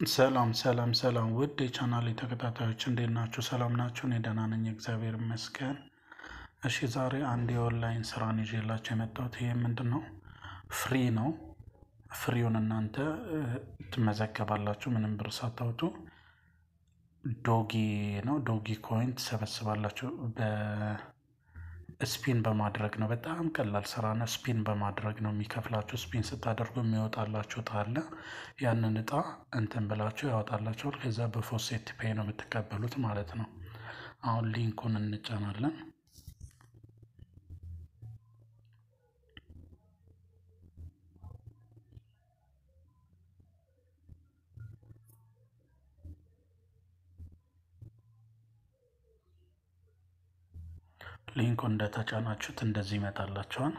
ሰላም ሰላም ሰላም ውድ የቻናሌ ተከታታዮች እንዴት ናችሁ? ሰላም ናችሁ? እኔ ደህና ነኝ፣ እግዚአብሔር ይመስገን። እሺ ዛሬ አንድ የኦንላይን ስራን ይዤላችሁ የመጣሁት ይሄ ምንድን ነው? ፍሪ ነው። ፍሪውን እናንተ እ, ትመዘገባላችሁ ምንም ብር ሳታወጡ። ዶጊ ነው። ዶጊ ኮይን ትሰበስባላችሁ በስፒን በማድረግ ነው። በጣም ቀላል ስራ ነው። ስፒን በማድረግ ነው የሚከፍላችሁ። ስፒን ስታደርጉ የሚወጣላችሁ እጣ አለ። ያንን እጣ እንትን ብላችሁ ያወጣላችኋል። ከዛ በፎሴት ፔይ ነው የምትቀበሉት ማለት ነው። አሁን ሊንኩን እንጫናለን። ሊንኩ እንደተጫናችሁት እንደዚህ ይመጣላችኋል።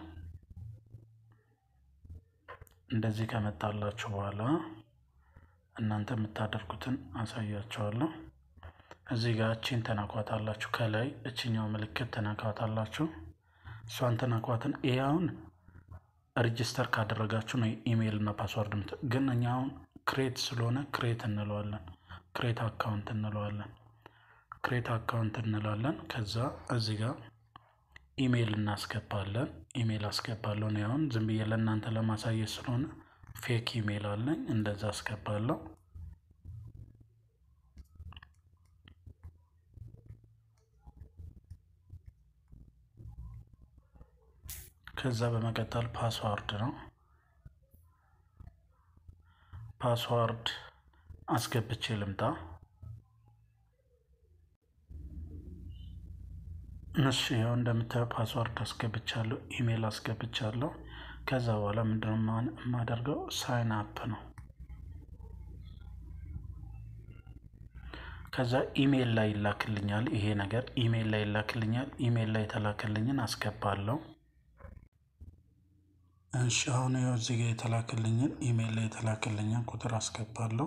እንደዚህ ከመጣላችሁ በኋላ እናንተ የምታደርጉትን አሳያችኋለሁ። እዚህ ጋር እቺን ተናኳታላችሁ። ከላይ እችኛው ምልክት ተናኳታላችሁ። እሷን ተናኳትን። ይህ አሁን ሬጅስተር ካደረጋችሁ ነው ኢሜይል እና ፓስዋርድ ምት ግን እኛ አሁን ክሬት ስለሆነ ክሬት እንለዋለን። ክሬት አካውንት እንለዋለን። ክሬት አካውንት እንላለን። ከዛ እዚህ ጋር ኢሜይል እናስገባለን። ኢሜይል አስገባለሁ ነው አሁን ዝም ብዬ ለእናንተ ለማሳየት ስለሆነ ፌክ ኢሜይል አለኝ እንደዛ አስገባለሁ። ከዛ በመቀጠል ፓስዋርድ ነው። ፓስዋርድ አስገብቼ ልምጣ። እሺ ያው እንደምታየው ፓስዋርድ አስገብቻለሁ፣ ኢሜይል አስገብቻለሁ። ከዛ በኋላ ምንድነው የማ- የማደርገው ሳይን አፕ ነው። ከዛ ኢሜይል ላይ ይላክልኛል ይሄ ነገር ኢሜይል ላይ ይላክልኛል። ኢሜይል ላይ የተላከልኝን አስገባለሁ። እሺ አሁን ያው እዚህ ጋር የተላከልኝን ኢሜይል ላይ የተላከልኝን ቁጥር አስገባለሁ።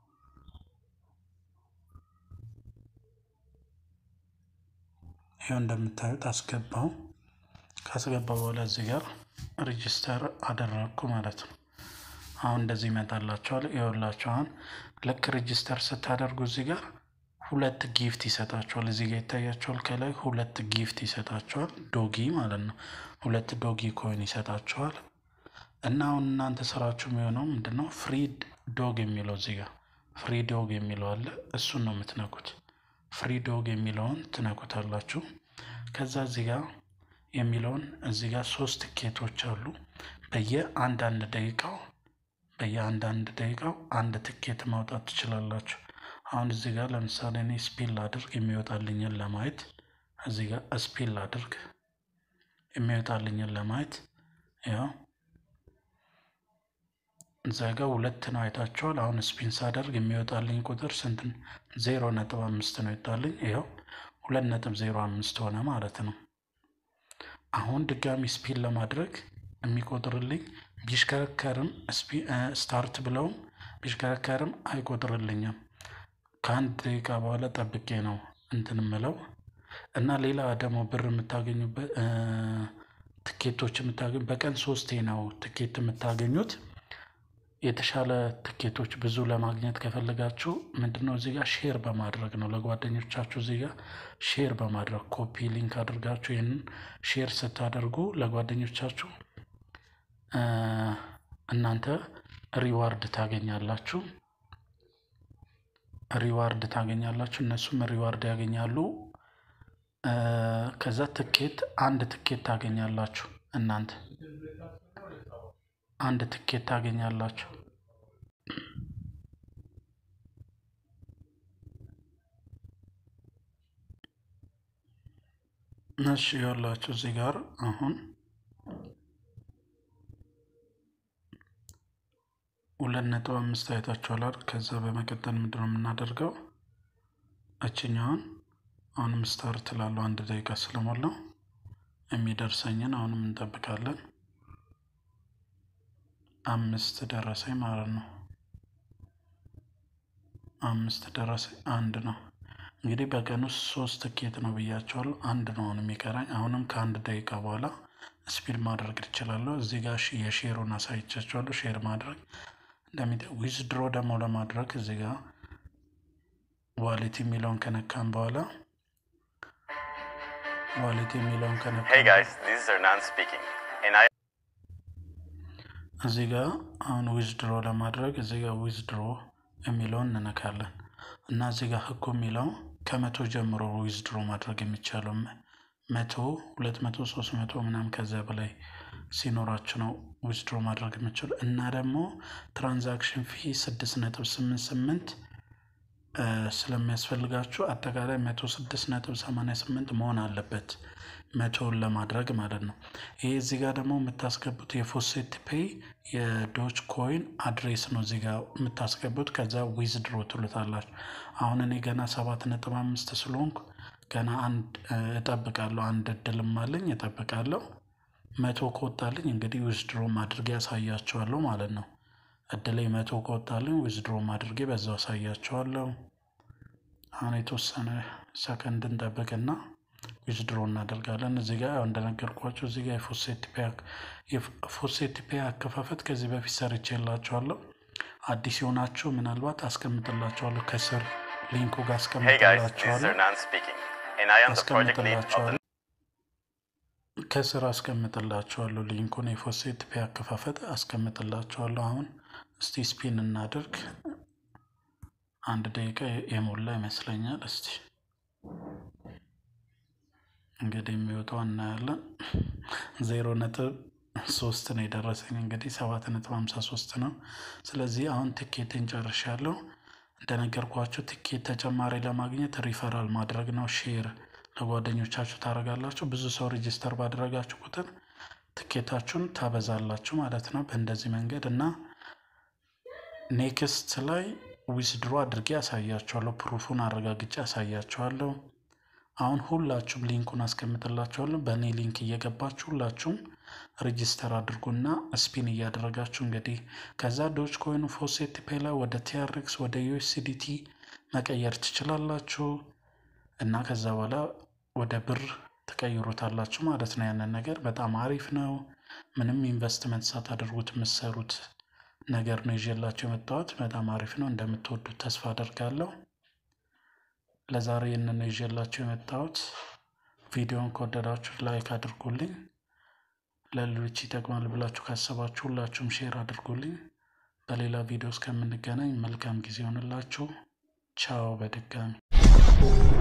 ይኸው እንደምታዩት አስገባው። ካስገባ በኋላ እዚህ ጋር ሬጅስተር አደረግኩ ማለት ነው። አሁን እንደዚህ ይመጣላቸዋል። ይኸውላችሁ አሁን ልክ ሬጅስተር ስታደርጉ እዚህ ጋር ሁለት ጊፍት ይሰጣቸዋል። እዚህ ጋር ይታያቸዋል። ከላይ ሁለት ጊፍት ይሰጣቸዋል። ዶጊ ማለት ነው። ሁለት ዶጊ ኮይን ይሰጣቸዋል። እና አሁን እናንተ ስራችሁ የሚሆነው ምንድን ነው? ፍሪ ዶግ የሚለው እዚህ ጋር ፍሪ ዶግ የሚለው አለ። እሱን ነው የምትነኩት። ፍሪ ዶግ የሚለውን ትነኩታላችሁ። ከዛ እዚህ ጋር የሚለውን እዚህ ጋር ሶስት ትኬቶች አሉ። በየአንዳንድ ደቂቃው በየአንዳንድ ደቂቃው አንድ ትኬት ማውጣት ትችላላችሁ። አሁን እዚህ ጋር ለምሳሌ እኔ ስፒል ላድርግ የሚወጣልኝን ለማየት እዚህ ጋር ስፒል ላድርግ የሚወጣልኝን ለማየት ያው እዛ ጋር ሁለት ነው አይታችኋል። አሁን ስፒን ሳደርግ የሚወጣልኝ ቁጥር ስንት ነው? ዜሮ ነጥብ አምስት ነው ይወጣልኝ። ይኸው ሁለት ነጥብ ዜሮ አምስት ሆነ ማለት ነው። አሁን ድጋሚ ስፒን ለማድረግ የሚቆጥርልኝ ቢሽከረከርም ስፒ- እ፣ ስታርት ብለውም ቢሽከረከርም አይቆጥርልኝም። ከአንድ ደቂቃ በኋላ ጠብቄ ነው እንትን ምለው እና ሌላ ደግሞ ብር የምታገኙበት እ፣ ትኬቶች የምታገኙ በቀን ሶስቴ ነው ትኬት የምታገኙት። የተሻለ ትኬቶች ብዙ ለማግኘት ከፈለጋችሁ ምንድነው እዚህ ጋር ሼር በማድረግ ነው ለጓደኞቻችሁ እዚህ ጋር ሼር በማድረግ ኮፒ ሊንክ አድርጋችሁ ይህንን ሼር ስታደርጉ ለጓደኞቻችሁ እ፣ እናንተ ሪዋርድ ታገኛላችሁ። ሪዋርድ ታገኛላችሁ፣ እነሱም ሪዋርድ ያገኛሉ። እ፣ ከዛ ትኬት አንድ ትኬት ታገኛላችሁ እናንተ አንድ ትኬት ታገኛላችሁ። እሺ ያላችሁ እዚህ ጋር አሁን ሁለት ነጥብ አምስት አይታችኋል አይደል? ከዛ በመቀጠል ምንድን ነው የምናደርገው? እችኛውን አሁንም ስታርት ላለው አንድ ደቂቃ ስለሞላው የሚደርሰኝን አሁንም እንጠብቃለን። አምስት ደረሰኝ ማለት ነው። አምስት ደረሰኝ አንድ ነው። እንግዲህ በቀን ውስጥ ሶስት ትኬት ነው ብያቸዋለሁ። አንድ ነው አሁን የሚቀራኝ። አሁንም ከአንድ ደቂቃ በኋላ ስፒድ ማድረግ እችላለሁ። እዚህ ጋር የሼሩን አሳይቻቸዋለሁ። ሼር ማድረግ እንደሚ ዊዝድሮ ደግሞ ለማድረግ እዚህ ጋር ዋሌት የሚለውን ከነካም በኋላ ዋሌት የሚለውን ከነካ Hey guys, this is Hernan speaking, and I እዚህ ጋር አሁን ዊዝድሮ ለማድረግ እዚህ ጋር ዊዝድሮ የሚለውን እንነካለን እና እዚህ ጋር ህጉ የሚለው ከመቶ ጀምሮ ዊዝድሮ ማድረግ የሚቻለው መቶ ሁለት መቶ ሶስት መቶ ምናምን ከዚያ በላይ ሲኖራችሁ ነው ዊዝድሮ ማድረግ የምችሉ እና ደግሞ ትራንዛክሽን ፊ ስድስት ነጥብ ስምንት ስምንት ስለሚያስፈልጋችሁ አጠቃላይ መቶ ስድስት ነጥብ ሰማንያ ስምንት መሆን አለበት መቶውን ለማድረግ ማለት ነው። ይሄ እዚህ ጋር ደግሞ የምታስገቡት የፎሴት ፔይ የዶች ኮይን አድሬስ ነው እዚህ ጋር የምታስገቡት። ከዛ ዊዝድሮ ትሉታላችሁ። አሁን እኔ ገና ሰባት ነጥብ አምስት ስለሆንኩ ገና አንድ እጠብቃለሁ። አንድ እድልም አለኝ እጠብቃለሁ። መቶ ከወጣልኝ እንግዲህ ዊዝድሮም አድርጌ ያሳያቸዋለሁ ማለት ነው። እድሌ መቶ ከወጣልኝ ዊዝድሮም አድርጌ በዛው አሳያቸዋለሁ። አሁን የተወሰነ ሰከንድ እንጠብቅና ዊዝድሮ እናደርጋለን። እዚህ ጋር ያው እንደነገርኳቸው እዚህ ጋር የፎሴት ፔይ አከፋፈት ከዚህ በፊት ሰርቼ የላቸዋለሁ። አዲስ የሆናችሁ ምናልባት አስቀምጥላቸዋለሁ ከስር ሊንኩ ጋር Hey guys, this is አስቀምጥላቸዋለሁ Hernan speaking, and I am the project lead of the አስቀምጥላቸዋለሁ ከስር አስቀምጥላቸዋለሁ ሊንኩን የፎሴት ፔይ አከፋፈት አስቀምጥላቸዋለሁ። አሁን እስቲ ስፒን እናድርግ። አንድ ደቂቃ የሞላ ይመስለኛል። እስቲ እንግዲህ የሚወጣው እናያለን። ዜሮ ነጥብ ሶስት ነው የደረሰኝ እንግዲህ ሰባት ነጥብ ሀምሳ ሶስት ነው። ስለዚህ አሁን ትኬትን ጨርሻለሁ። እንደነገርኳችሁ ትኬት ተጨማሪ ለማግኘት ሪፈራል ማድረግ ነው። ሼር ለጓደኞቻችሁ ታደርጋላችሁ። ብዙ ሰው ሬጅስተር ባደረጋችሁ ቁጥር ትኬታችሁን ታበዛላችሁ ማለት ነው። በእንደዚህ መንገድ እና ኔክስት ላይ ዊዝድሮ አድርጌ ያሳያችኋለሁ። ፕሩፉን አረጋግጬ ያሳያችኋለሁ። አሁን ሁላችሁም ሊንኩን አስቀምጥላችኋለሁ። በእኔ ሊንክ እየገባችሁ ሁላችሁም ሬጂስተር አድርጉና ስፒን እያደረጋችሁ እንግዲህ ከዛ ዶች ኮይኑ ፎሴት ፔይ ላይ ወደ ቲአርክስ ወደ ዩኤስዲቲ መቀየር ትችላላችሁ እና ከዛ በኋላ ወደ ብር ትቀይሩታላችሁ ማለት ነው። ያንን ነገር በጣም አሪፍ ነው። ምንም ኢንቨስትመንት ሳታደርጉት የምትሰሩት ነገር ነው ይዤላችሁ የመጣሁት። በጣም አሪፍ ነው። እንደምትወዱት ተስፋ አደርጋለሁ። ለዛሬ ይህንን ነው ይዤላችሁ የመጣሁት። ቪዲዮን ከወደዳችሁ ላይክ አድርጉልኝ። ለሌሎች ይጠቅማል ብላችሁ ካሰባችሁ ሁላችሁም ሼር አድርጉልኝ። በሌላ ቪዲዮ እስከምንገናኝ መልካም ጊዜ ይሆንላችሁ። ቻው በድጋሚ